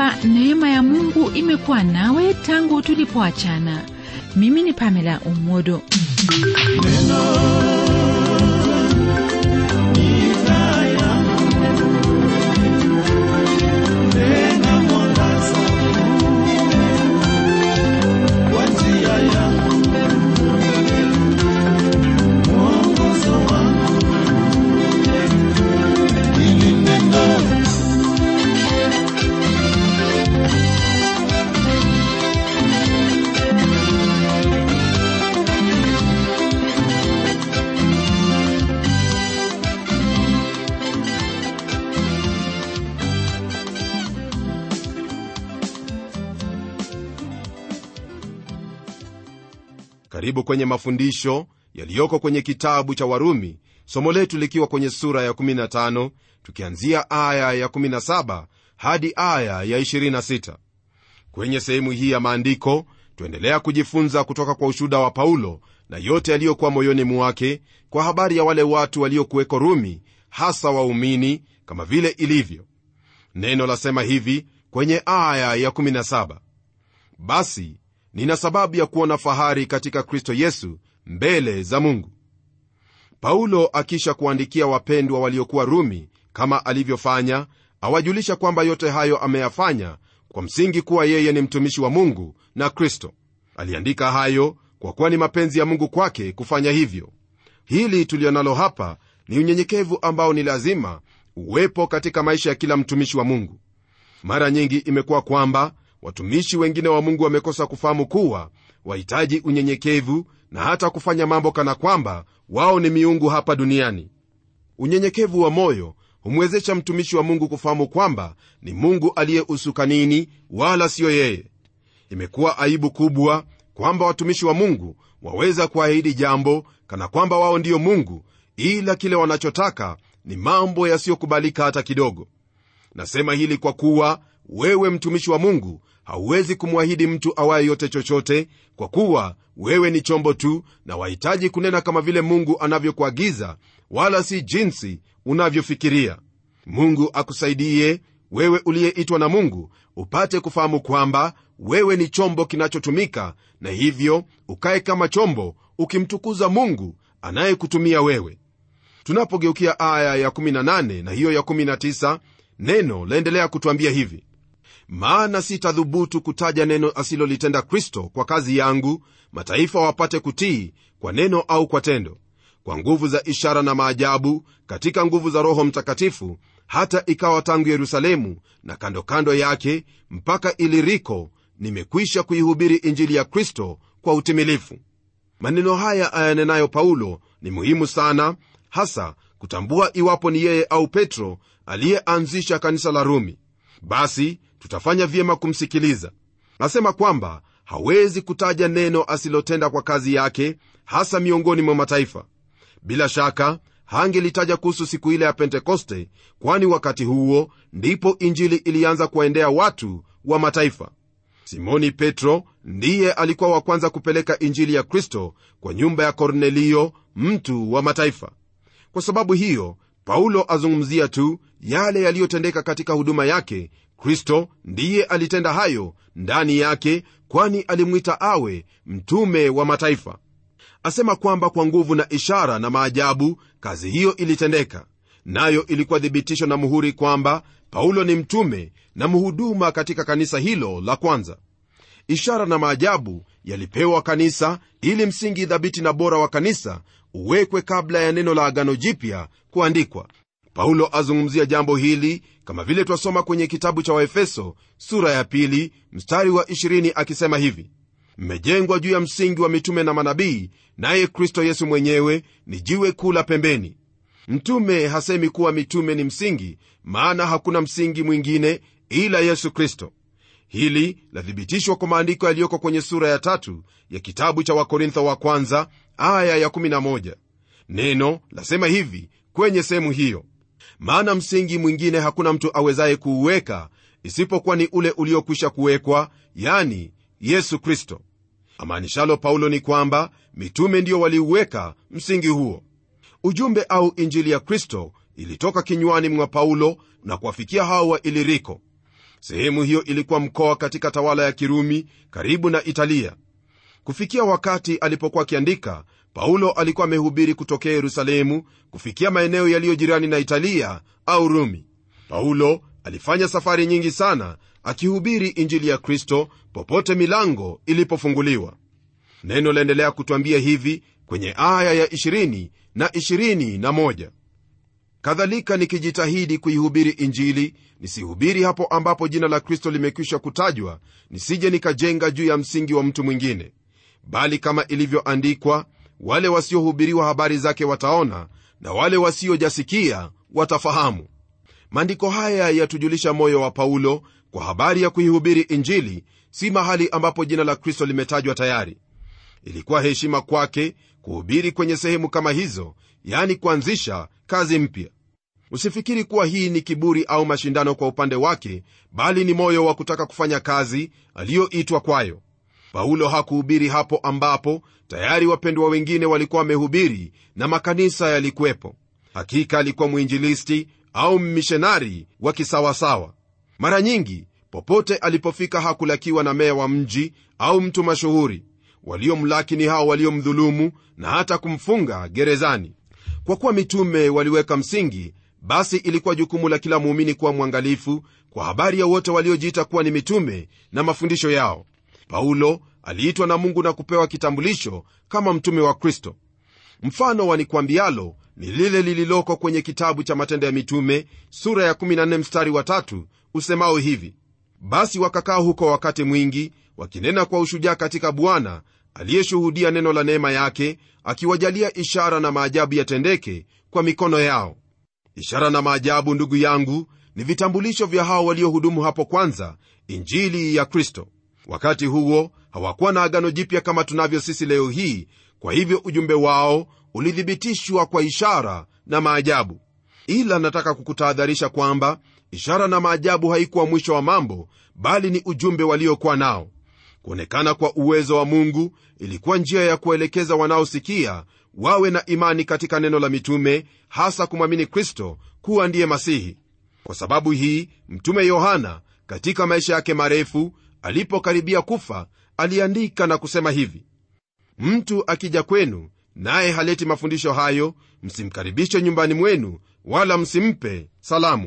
kwamba neema ya mungu imekuwa nawe tangu tulipoachana mimi ni pamela umodo karibu kwenye mafundisho yaliyoko kwenye kitabu cha warumi somo letu likiwa kwenye sura ya 15 tukianzia aya ya 17 hadi aya ya 26 kwenye sehemu hii ya maandiko tuendelea kujifunza kutoka kwa ushuda wa paulo na yote yaliyokuwa moyoni mwake kwa habari ya wale watu waliokuweko rumi hasa waumini kama vile ilivyo neno lasema hivi kwenye aya ya 17 basi nina sababu ya kuona fahari katika kristo yesu mbele za mungu paulo akisha kuandikia wapendwa waliokuwa rumi kama alivyofanya awajulisha kwamba yote hayo ameyafanya kwa msingi kuwa yeye ni mtumishi wa mungu na kristo aliandika hayo kwa kuwa ni mapenzi ya mungu kwake kufanya hivyo hili tulionalo hapa ni unyenyekevu ambao ni lazima uwepo katika maisha ya kila mtumishi wa mungu mara nyingi imekuwa kwamba watumishi wengine wa mungu wamekosa kufahamu kuwa wahitaji unyenyekevu na hata kufanya mambo kana kwamba wao ni miungu hapa duniani unyenyekevu wa moyo humwezesha mtumishi wa mungu kufahamu kwamba ni mungu aliyeusukanini wala siyo yeye imekuwa aibu kubwa kwamba watumishi wa mungu waweza kuahidi jambo kana kwamba wao ndiyo mungu ila kile wanachotaka ni mambo yasiyokubalika hata kidogo nasema hili kwa kuwa wewe mtumishi wa mungu hauwezi kumwahidi mtu awaye yote chochote kwa kuwa wewe ni chombo tu na wahitaji kunena kama vile mungu anavyokuagiza wala si jinsi unavyofikiria mungu akusaidie wewe uliyeitwa na mungu upate kufahamu kwamba wewe ni chombo kinachotumika na hivyo ukae kama chombo ukimtukuza mungu anayekutumia wewe tunapogeukia aya ya18 na hiyo ya19 neno laendelea kutwambia hivi maana sitadhubutu kutaja neno asilolitenda kristo kwa kazi yangu mataifa wapate kutii kwa neno au kwa tendo kwa nguvu za ishara na maajabu katika nguvu za roho mtakatifu hata ikawa tangu yerusalemu na kando kando yake mpaka iliriko nimekwisha kuihubiri injili ya kristo kwa utimilifu maneno haya ayanenayo paulo ni muhimu sana hasa kutambua iwapo ni yeye au petro aliyeanzisha kanisa la rumi basi tutafanya vyema kumsikiliza nasema kwamba hawezi kutaja neno asilotenda kwa kazi yake hasa miongoni mwa mataifa bila shaka hangelitaja kuhusu siku ile ya pentekoste kwani wakati huo ndipo injili ilianza kuwaendea watu wa mataifa simoni petro ndiye alikuwa wa kwanza kupeleka injili ya kristo kwa nyumba ya kornelio mtu wa mataifa kwa sababu hiyo paulo azungumzia tu yale yaliyotendeka katika huduma yake kristo ndiye alitenda hayo ndani yake kwani alimwita awe mtume wa mataifa asema kwamba kwa nguvu na ishara na maajabu kazi hiyo ilitendeka nayo ilikuwa thibitisho na muhuri kwamba paulo ni mtume na mhuduma katika kanisa hilo la kwanza ishara na maajabu yalipewa kanisa ili msingi dhabiti na bora wa kanisa uwekwe kabla ya neno la agano jipya kuandikwa paulo azungumzia jambo hili kama vile twasoma kwenye kitabu cha waefeso sura ya pili mstari wa 20 akisema hivi mmejengwa juu ya msingi wa mitume na manabii naye kristo yesu mwenyewe ni jiwe kuu la pembeni mtume hasemi kuwa mitume ni msingi maana hakuna msingi mwingine ila yesu kristo hili lathibitishwa kwa maandiko yaliyoko kwenye sura ya tatu ya kitabu cha wakorintho wa kwanza aya ya 11 neno lasema hivi kwenye sehemu hiyo maana msingi mwingine hakuna mtu awezaye kuuweka isipokuwa ni ule uliokwisha kuwekwa yani yesu kristo amaanishalo paulo ni kwamba mitume ndio waliuweka msingi huo ujumbe au injili ya kristo ilitoka kinywani mwa paulo na kuwafikia hao wa iliriko sehemu hiyo ilikuwa mkoa katika tawala ya kirumi karibu na italia kufikia wakati alipokuwa akiandika paulo alikuwa amehubiri kutokea yerusalemu kufikia maeneo yaliyo jirani na italia au rumi paulo alifanya safari nyingi sana akihubiri injili ya kristo popote milango ilipofunguliwa neno laendelea kutwambia hivi kwenye aya ya 20 na 21 kadhalika nikijitahidi kuihubiri injili nisihubiri hapo ambapo jina la kristo limekwisha kutajwa nisije nikajenga juu ya msingi wa mtu mwingine bali kama ilivyoandikwa wale wasiohubiriwa habari zake wataona na wale wasiojasikia watafahamu maandiko haya yatujulisha moyo wa paulo kwa habari ya kuihubiri injili si mahali ambapo jina la kristo limetajwa tayari ilikuwa heshima kwake kuhubiri kwenye sehemu kama hizo yani kuanzisha kazi mpya usifikiri kuwa hii ni kiburi au mashindano kwa upande wake bali ni moyo wa kutaka kufanya kazi aliyoitwa kwayo paulo hakuhubiri hapo ambapo tayari wapendwa wengine walikuwa wamehubiri na makanisa yalikuwepo hakika alikuwa mwinjilisti au mmishonari wa kisawasawa mara nyingi popote alipofika hakulakiwa na meya wa mji au mtu mashuhuri waliomlaki ni hao waliomdhulumu na hata kumfunga gerezani kwa kuwa mitume waliweka msingi basi ilikuwa jukumu la kila muumini kuwa mwangalifu kwa habari ya wote waliojiita kuwa ni mitume na mafundisho yao paulo aliitwa na mungu na kupewa kitambulisho kama mtume wa kristo mfano wa nikwambialo ni lile lililoko kwenye kitabu cha matendo ya mitume sura ya 14 mstari wa tatu usemao hivi basi wakakaa huko wakati mwingi wakinena kwa ushujaa katika bwana aliyeshuhudia neno la neema yake akiwajalia ishara na maajabu yatendeke kwa mikono yao ishara na maajabu ndugu yangu ni vitambulisho vya hao waliohudumu hapo kwanza injili ya kristo wakati huo hawakuwa na agano jipya kama tunavyo sisi leo hii kwa hivyo ujumbe wao ulithibitishwa kwa ishara na maajabu ila nataka kukutahadharisha kwamba ishara na maajabu haikuwa mwisho wa mambo bali ni ujumbe waliokuwa nao kuonekana kwa uwezo wa mungu ilikuwa njia ya kuelekeza wanaosikia wawe na imani katika neno la mitume hasa kumwamini kristo kuwa ndiye masihi kwa sababu hii mtume yohana katika maisha yake marefu alipokaribia kufa aliandika na kusema hivi mtu akija kwenu naye haleti mafundisho hayo msimkaribishe nyumbani mwenu wala msimpe salamu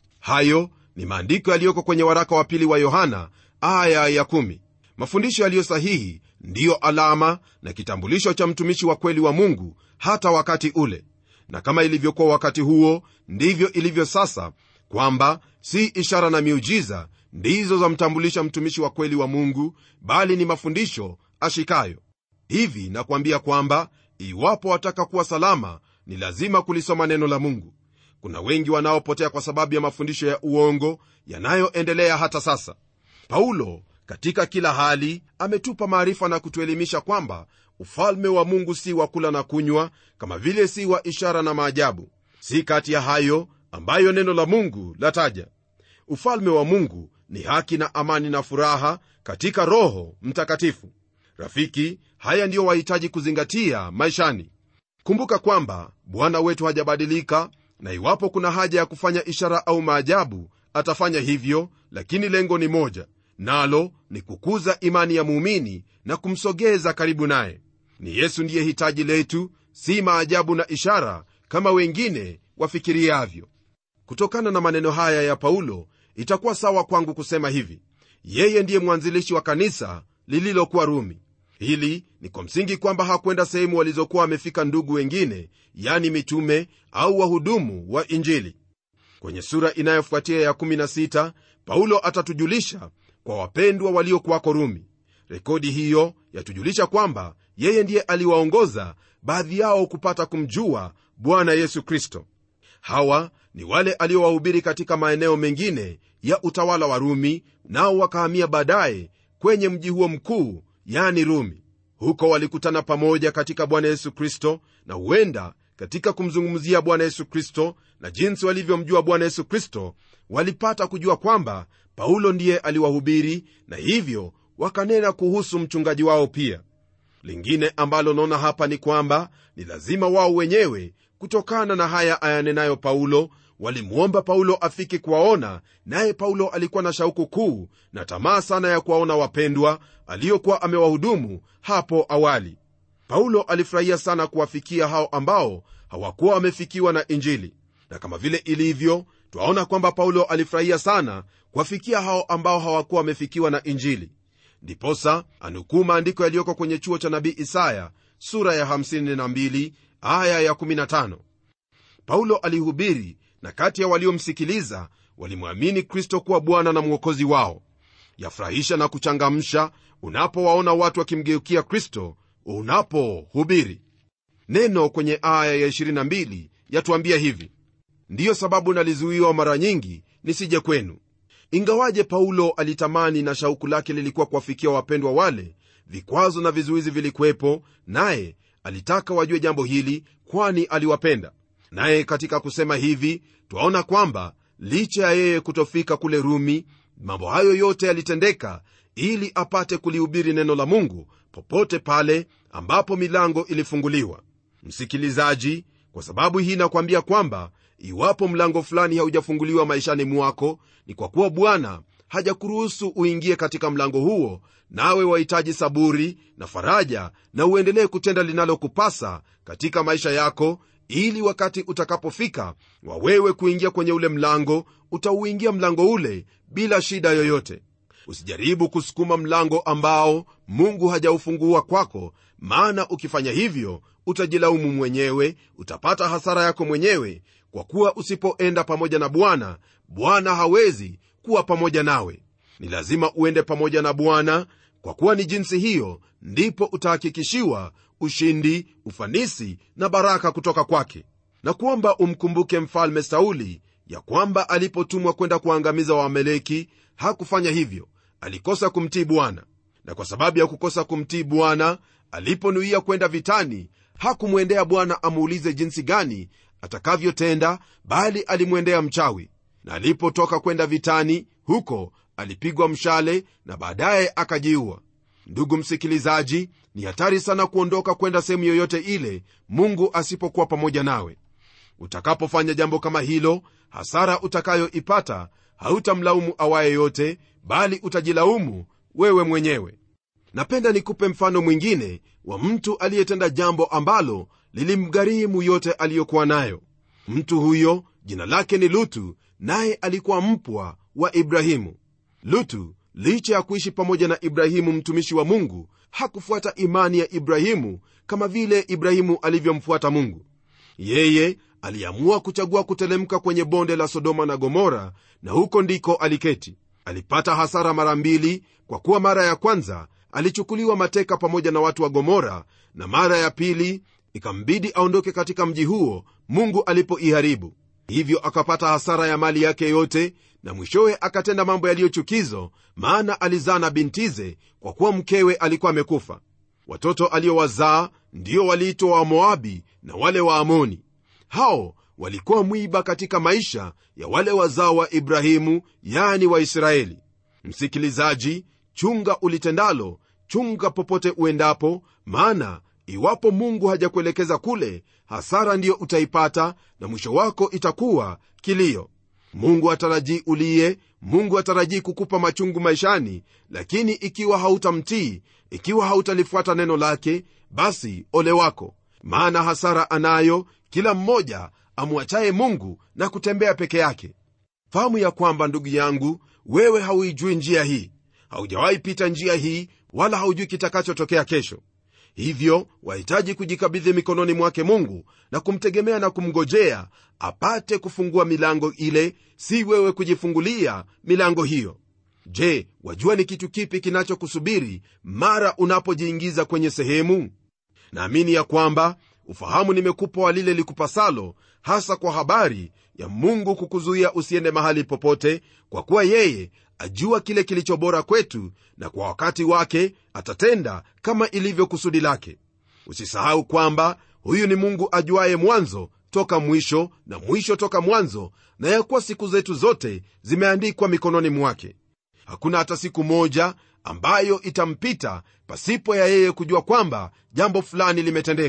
hayo ni maandiko yaliyoko kwenye waraka wa pili wa yohana aya ya kumi. mafundisho yaliyo sahihi ndiyo alama na kitambulisho cha mtumishi wa kweli wa mungu hata wakati ule na kama ilivyokuwa wakati huo ndivyo ilivyo sasa kwamba si ishara na miujiza ndizo zamtambulisha mtumishi wa kweli wa mungu bali ni mafundisho ashikayo hivi nakuambia kwamba iwapo wataka kuwa salama ni lazima kulisoma neno la mungu kuna wengi wanaopotea kwa sababu ya mafundisho ya uongo yanayoendelea hata sasa paulo katika kila hali ametupa maarifa na kutuelimisha kwamba ufalme wa mungu si wa kula na kunywa kama vile si wa ishara na maajabu si kati ya hayo ambayo neno la mungu lataja ufalme wa mungu ni haki na amani na furaha katika roho mtakatifu rafiki haya ndiyo wahitaji kuzingatia maishani kumbuka kwamba bwana wetu hajabadilika na iwapo kuna haja ya kufanya ishara au maajabu atafanya hivyo lakini lengo ni moja nalo ni kukuza imani ya muumini na kumsogeza karibu naye ni yesu ndiye hitaji letu si maajabu na ishara kama wengine wafikiriavyo kutokana na maneno haya ya paulo itakuwa sawa kwangu kusema hivi yeye ndiye mwanzilishi wa kanisa lililokuwa rumi hili ni kwa msingi kwamba hakwenda sehemu walizokuwa wamefika ndugu wengine yani mitume au wahudumu wa injili kwenye sura inayofuatia ya 16 paulo atatujulisha kwa wapendwa waliokuwako rumi rekodi hiyo yatujulisha kwamba yeye ndiye aliwaongoza baadhi yao kupata kumjua bwana yesu kristo hawa ni wale aliowahubiri katika maeneo mengine ya utawala wa rumi nao wakahamia baadaye kwenye mji huo mkuu yani rumi huko walikutana pamoja katika bwana yesu kristo na huenda katika kumzungumzia bwana yesu kristo na jinsi walivyomjua bwana yesu kristo walipata kujua kwamba paulo ndiye aliwahubiri na hivyo wakanena kuhusu mchungaji wao pia lingine ambalo naona hapa ni kwamba ni lazima wao wenyewe kutokana na haya ayanenayo paulo walimwomba paulo afike kuwaona naye paulo alikuwa na shauku kuu na tamaa sana ya kuwaona wapendwa aliyokuwa amewahudumu hapo awali paulo alifurahia sana kuwafikia hao ambao hawakuwa wamefikiwa na injili na kama vile ilivyo twaona kwamba paulo alifurahia sana kuwafikia hao ambao hawakuwa wamefikiwa na injili ndiposa anukuu maandiko yaliyoko kwenye chuo cha nabii isaya sura ya 52 aya ya 15 paulo alihubiri na kati ya waliomsikiliza walimwamini kristo kuwa bwana na mwokozi wao yafurahisha na kuchangamsha unapowaona watu wakimgeukia kristo unapohubiri neno kwenye aya ya 22 yatuambia hivi ndiyo sababu nalizuiwa mara nyingi nisije kwenu ingawaje paulo alitamani na shauku lake lilikuwa kuwafikia wapendwa wale vikwazo na vizuizi vilikuwepo naye alitaka wajue jambo hili kwani aliwapenda naye katika kusema hivi twaona kwamba licha ya yeye kutofika kule rumi mambo hayo yote yalitendeka ili apate kulihubiri neno la mungu popote pale ambapo milango ilifunguliwa msikilizaji kwa sababu hii nakwambia kwamba iwapo mlango fulani haujafunguliwa maishani mwako ni kwa kuwa bwana hajakuruhusu uingie katika mlango huo nawe wahitaji saburi na faraja na uendelee kutenda linalokupasa katika maisha yako ili wakati utakapofika wa wewe kuingia kwenye ule mlango utauingia mlango ule bila shida yoyote usijaribu kusukuma mlango ambao mungu hajaufungua kwako maana ukifanya hivyo utajilaumu mwenyewe utapata hasara yako mwenyewe kwa kuwa usipoenda pamoja na bwana bwana hawezi kuwa pamoja nawe ni lazima uende pamoja na bwana kwa kuwa ni jinsi hiyo ndipo utahakikishiwa ushindi ufanisi na baraka kutoka kwake na kuomba umkumbuke mfalme sauli ya kwamba alipotumwa kwenda kuangamiza waameleki hakufanya hivyo alikosa kumtii bwana na kwa sababu ya kukosa kumtii bwana aliponuia kwenda vitani hakumwendea bwana amuulize jinsi gani atakavyotenda bali alimwendea mchawi na alipotoka kwenda vitani huko alipigwa mshale na baadaye akajiua ndugu msikilizaji ni hatari sana kuondoka kwenda sehemu yoyote ile mungu asipokuwa pamoja nawe utakapofanya jambo kama hilo hasara utakayoipata hautamlaumu awaye yote bali utajilaumu wewe mwenyewe napenda nikupe mfano mwingine wa mtu aliyetenda jambo ambalo lilimgharimu yote aliyokuwa nayo mtu huyo jina lake ni lutu naye alikuwa mpwa wa ibrahimu lutu licha ya kuishi pamoja na ibrahimu mtumishi wa mungu hakufuata imani ya ibrahimu kama vile ibrahimu alivyomfuata mungu yeye aliamua kuchagua kutelemka kwenye bonde la sodoma na gomora na huko ndiko aliketi alipata hasara mara mbili kwa kuwa mara ya kwanza alichukuliwa mateka pamoja na watu wa gomora na mara ya pili ikambidi aondoke katika mji huo mungu alipoiharibu hivyo akapata hasara ya mali yake yote na mwishowe akatenda mambo yaliyochukizo maana alizaa na bintize kwa kuwa mkewe alikuwa amekufa watoto aliowazaa ndio waliitwa wamoabi na wale wa amoni hao walikuwa mwiba katika maisha ya wale wazao wa ibrahimu yani waisraeli msikilizaji chunga ulitendalo chunga popote uendapo maana iwapo mungu hajakuelekeza kule hasara ndiyo utaipata na mwisho wako itakuwa kilio mungu atarajii uliye mungu atarajii kukupa machungu maishani lakini ikiwa hautamtii ikiwa hautalifuata neno lake basi ole wako maana hasara anayo kila mmoja amwachaye mungu na kutembea peke yake fahamu ya kwamba ndugu yangu wewe hauijui njia hii haujawahi pita njia hii wala haujui kitakachotokea kesho hivyo wahitaji kujikabidhi mikononi mwake mungu na kumtegemea na kumngojea apate kufungua milango ile si wewe kujifungulia milango hiyo je wajua ni kitu kipi kinachokusubiri mara unapojiingiza kwenye sehemu naamini ya kwamba ufahamu nimekupa wa lile likupasalo hasa kwa habari ya mungu kukuzuia usiende mahali popote kwa kuwa yeye ajua kile kilicho bora kwetu na kwa wakati wake atatenda kama ilivyo kusudi lake usisahau kwamba huyu ni mungu ajuaye mwanzo toka mwisho na mwisho toka mwanzo na ya kuwa siku zetu zote zimeandikwa mikononi mwake hakuna hata siku moja ambayo itampita pasipo ya yeye kujua kwamba jambo fulani limetendeka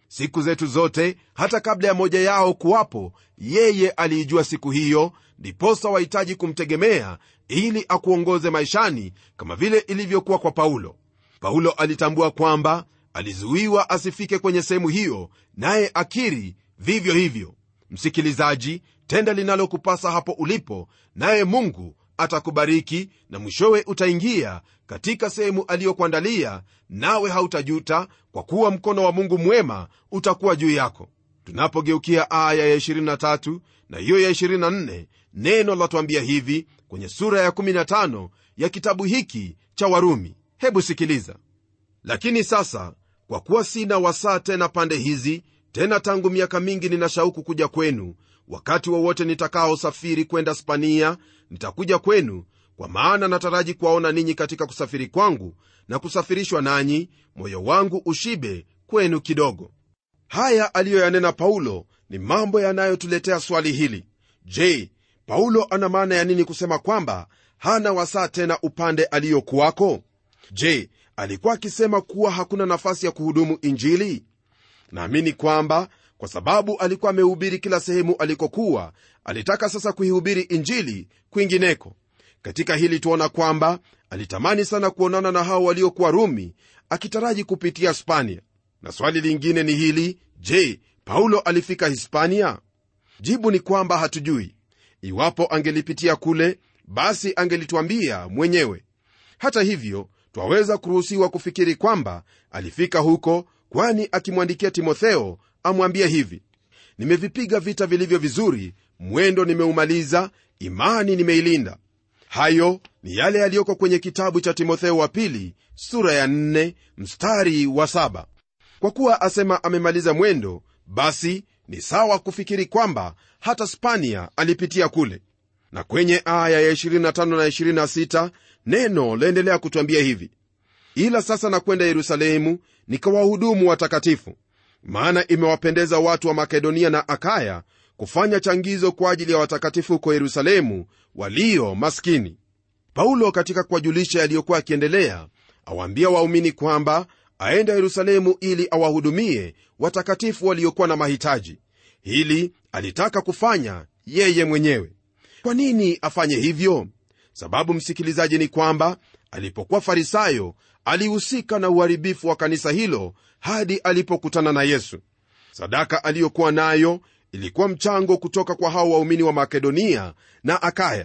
siku zetu zote hata kabla ya moja yao kuwapo yeye aliijua siku hiyo ndiposa wahitaji kumtegemea ili akuongoze maishani kama vile ilivyokuwa kwa paulo paulo alitambua kwamba alizuiwa asifike kwenye sehemu hiyo naye akiri vivyo hivyo msikilizaji tenda linalokupasa hapo ulipo naye mungu atakubariki na mwishowe utaingia katika sehemu aliyokuandalia nawe hautajuta kwa kuwa mkono wa mungu mwema utakuwa juu yako tunapogeukia aya ya 23 na hiyo ya 24 neno latuambia hivi kwenye sura ya 15 ya kitabu hiki cha warumi hebu sikiliza lakini sasa kwa kuwa sina wasaa tena pande hizi tena tangu miaka mingi nina shauku kuja kwenu wakati wowote wa nitakaosafiri kwenda spania nitakuja kwenu kwa maana nataraji kuwaona ninyi katika kusafiri kwangu na kusafirishwa nanyi moyo wangu ushibe kwenu kidogo haya aliyoyanena paulo ni mambo yanayotuletea swali hili je paulo ana maana ya nini kusema kwamba hana wasaa tena upande aliyokuwako je alikuwa akisema kuwa hakuna nafasi ya kuhudumu injili naamini kwamba kwa sababu alikuwa amehubiri kila sehemu alikokuwa alitaka sasa kuihubiri injili kwingineko katika hili tuona kwamba alitamani sana kuonana na hao waliokuwa rumi akitaraji kupitia hispania na swali lingine ni hili je paulo alifika hispania jibu ni kwamba hatujui iwapo angelipitia kule basi angelituambia mwenyewe hata hivyo twaweza kuruhusiwa kufikiri kwamba alifika huko kwani akimwandikia timotheo amwambie hivi nimevipiga vita vilivyo vizuri mwendo nimeumaliza imani nimeilinda hayo ni yale yaliyoko kwenye kitabu cha timotheo wa pili sura ya 4 mstari wa 7 kwa kuwa asema amemaliza mwendo basi ni sawa kufikiri kwamba hata spania alipitia kule na kwenye aya ya 25 na 26 neno laendelea kutwambia hivi ila sasa nakwenda yerusalemu nikawahudumu watakatifu maana imewapendeza watu wa makedonia na akaya kufanya changizo kwa ajili ya watakatifu huko yerusalemu walio maskini paulo katika kuwajulisha yaliyokuwa akiendelea awaambia waumini kwamba aenda yerusalemu ili awahudumie watakatifu waliokuwa na mahitaji hili alitaka kufanya yeye mwenyewe kwa nini afanye hivyo sababu msikilizaji ni kwamba alipokuwa farisayo alihusika na uharibifu wa kanisa hilo hadi alipokutana na yesu sadaka aliyokuwa nayo ilikuwa mchango kutoka kwa hao waumini wa makedonia na akaya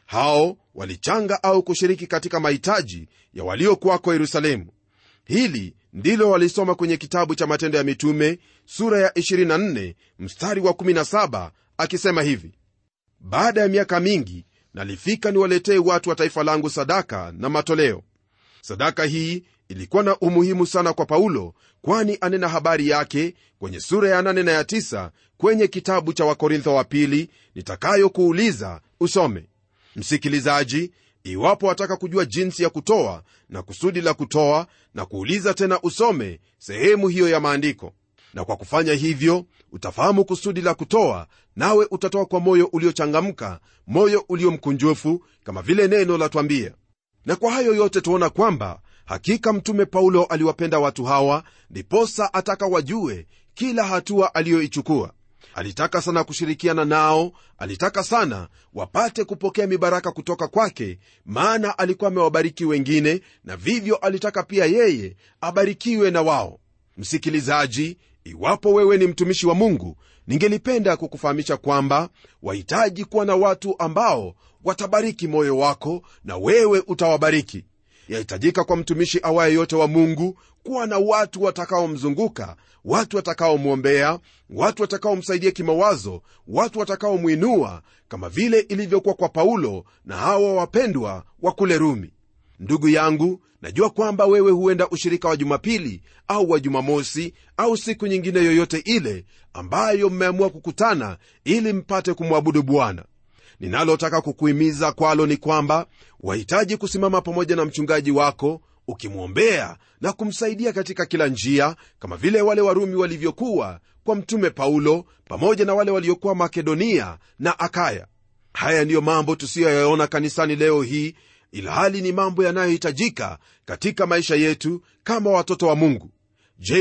hao walichanga au kushiriki katika mahitaji ya waliokuwako yerusalemu hili ndilo walisoma kwenye kitabu cha matendo ya mitume sura ya 24 mstari wa 17 akisema hivi baada ya miaka mingi nalifika niwaletee watu wa taifa langu sadaka na matoleo sadaka hii ilikuwa na umuhimu sana kwa paulo kwani anena habari yake kwenye sura ya 8 na ya 9 kwenye kitabu cha wakorintho wa pili nitakayokuuliza usome msikilizaji iwapo wataka kujua jinsi ya kutoa na kusudi la kutoa na kuuliza tena usome sehemu hiyo ya maandiko na kwa kufanya hivyo utafahamu kusudi la kutoa nawe utatoa kwa moyo uliochangamka moyo uliomkunjufu kama vile neno latwambia na kwa hayo yote tuona kwamba hakika mtume paulo aliwapenda watu hawa ndiposa ataka wajue kila hatua aliyoichukua alitaka sana kushirikiana nao alitaka sana wapate kupokea mibaraka kutoka kwake maana alikuwa amewabariki wengine na vivyo alitaka pia yeye abarikiwe na wao msikilizaji iwapo wewe ni mtumishi wa mungu ningelipenda kukufahamisha kwamba wahitaji kuwa na watu ambao watabariki moyo wako na wewe utawabariki yahitajika kwa mtumishi awaye yote wa mungu kuwa na watu watakaomzunguka watu watakaomwombea watu watakaomsaidia kimawazo watu watakaomwinua kama vile ilivyokuwa kwa paulo na hawa wapendwa wa kule rumi ndugu yangu najua kwamba wewe huenda ushirika wa jumapili au wa jumamosi au siku nyingine yoyote ile ambayo mmeamua kukutana ili mpate kumwabudu bwana ninalotaka kukuhimiza kwalo ni kwamba wahitaji kusimama pamoja na mchungaji wako ukimwombea na kumsaidia katika kila njia kama vile wale warumi walivyokuwa kwa mtume paulo pamoja na wale waliokuwa makedonia na akaya haya ndiyo mambo tusiyoyaona kanisani leo hii ilhali ni mambo yanayohitajika katika maisha yetu kama watoto wa mungu je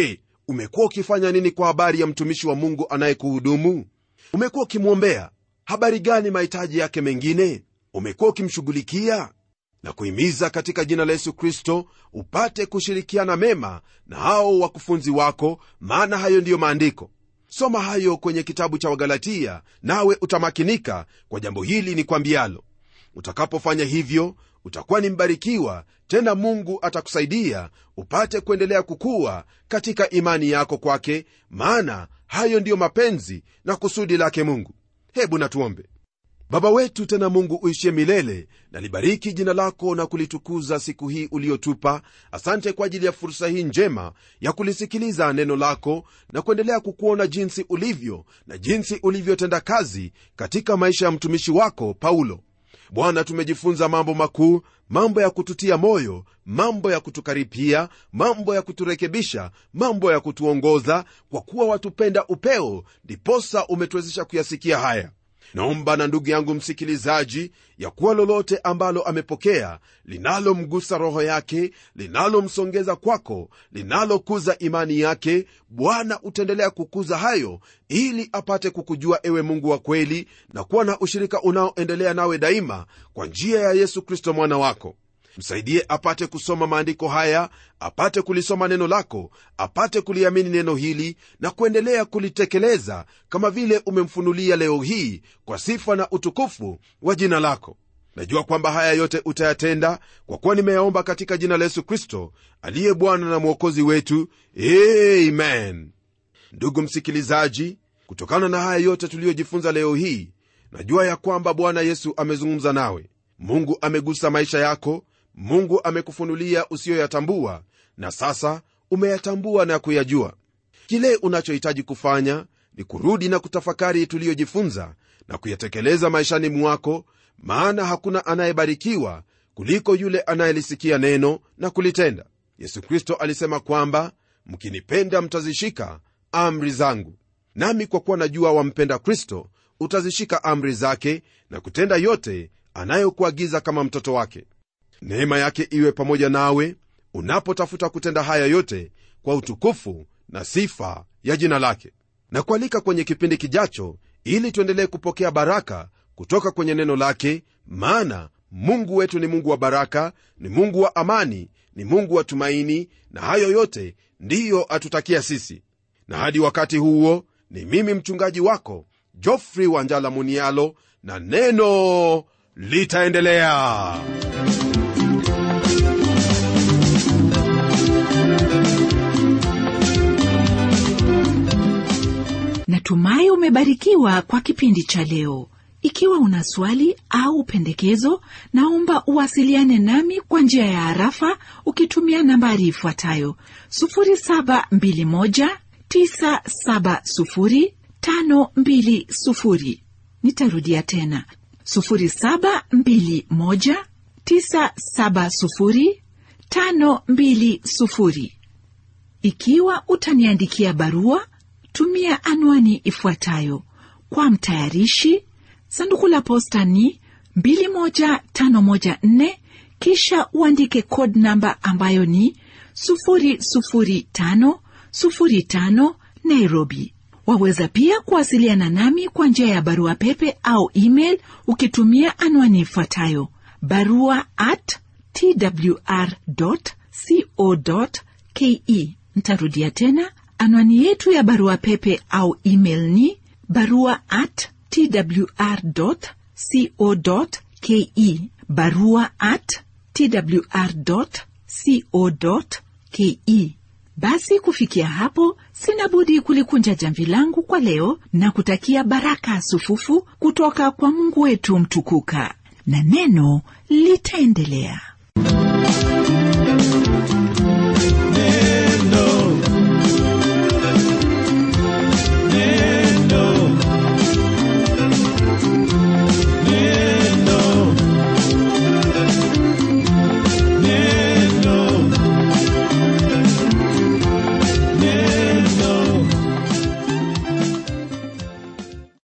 umekuwa ukifanya nini kwa habari ya mtumishi wa mungu anayekuhudumu umekuwa ukimwombea habari gani mahitaji yake mengine umekuwa ukimshughulikia na kuhimiza katika jina la yesu kristo upate kushirikiana mema na hao wakufunzi wako maana hayo ndiyo maandiko soma hayo kwenye kitabu cha wagalatia nawe utamakinika kwa jambo hili ni kwambialo utakapofanya hivyo utakuwa ni mbarikiwa tena mungu atakusaidia upate kuendelea kukua katika imani yako kwake maana hayo ndiyo mapenzi na kusudi lake mungu hebu natuombe baba wetu tena mungu uishie milele na libariki jina lako na kulitukuza siku hii uliotupa asante kwa ajili ya fursa hii njema ya kulisikiliza neno lako na kuendelea kukuona jinsi ulivyo na jinsi ulivyotenda kazi katika maisha ya mtumishi wako paulo bwana tumejifunza mambo makuu mambo ya kututia moyo mambo ya kutukaripia mambo ya kuturekebisha mambo ya kutuongoza kwa kuwa watupenda upeo ndiposa umetuwezesha kuyasikia haya naomba na ndugu yangu msikilizaji ya kuwa lolote ambalo amepokea linalomgusa roho yake linalomsongeza kwako linalokuza imani yake bwana utaendelea kukuza hayo ili apate kukujua ewe mungu wa kweli na kuwa na ushirika unaoendelea nawe daima kwa njia ya yesu kristo mwana wako msaidie apate kusoma maandiko haya apate kulisoma neno lako apate kuliamini neno hili na kuendelea kulitekeleza kama vile umemfunulia leo hii kwa sifa na utukufu wa jina lako najua kwamba haya yote utayatenda kwa kuwa nimeyaomba katika jina la yesu kristo aliye bwana na mwokozi wetu amen ndugu msikilizaji kutokana na haya yote tuliyojifunza leo hii najua ya kwamba bwana yesu amezungumza nawe mungu amegusa maisha yako mungu amekufunulia usiyoyatambua na sasa umeyatambua na kuyajua kile unachohitaji kufanya ni kurudi na kutafakari tuliyojifunza na kuyatekeleza maishani mwako maana hakuna anayebarikiwa kuliko yule anayelisikia neno na kulitenda yesu kristo alisema kwamba mkinipenda mtazishika amri zangu nami kwa kuwa najua wampenda kristo utazishika amri zake na kutenda yote anayokuagiza kama mtoto wake neema yake iwe pamoja nawe unapotafuta kutenda haya yote kwa utukufu na sifa ya jina lake na kualika kwenye kipindi kijacho ili tuendelee kupokea baraka kutoka kwenye neno lake maana mungu wetu ni mungu wa baraka ni mungu wa amani ni mungu wa tumaini na hayo yote ndiyo atutakia sisi na hadi wakati huo ni mimi mchungaji wako jofrey wanjala munialo na neno litaendelea natumai umebarikiwa kwa kipindi cha leo ikiwa una swali au pendekezo naomba uwasiliane nami kwa njia ya harafa ukitumia nambari ifuatayo 721970520 nitarudia tena 721970520 ikiwa utaniandikia barua tumia anwani ifuatayo kwa mtayarishi sanduku la posta ni 21514 kisha uandike code namba ambayo ni 00505 nairobi waweza pia kuwasiliana nami kwa njia ya barua pepe au email ukitumia anwani ifuatayo barua at twr co ke ntarudia tena anwani yetu ya barua pepe au email ni barua at twr co ke barua at twr co ke basi kufikia hapo sina budi kulikunja jamvi langu kwa leo na kutakia baraka sufufu kutoka kwa mungu wetu mtukuka na neno litaendelea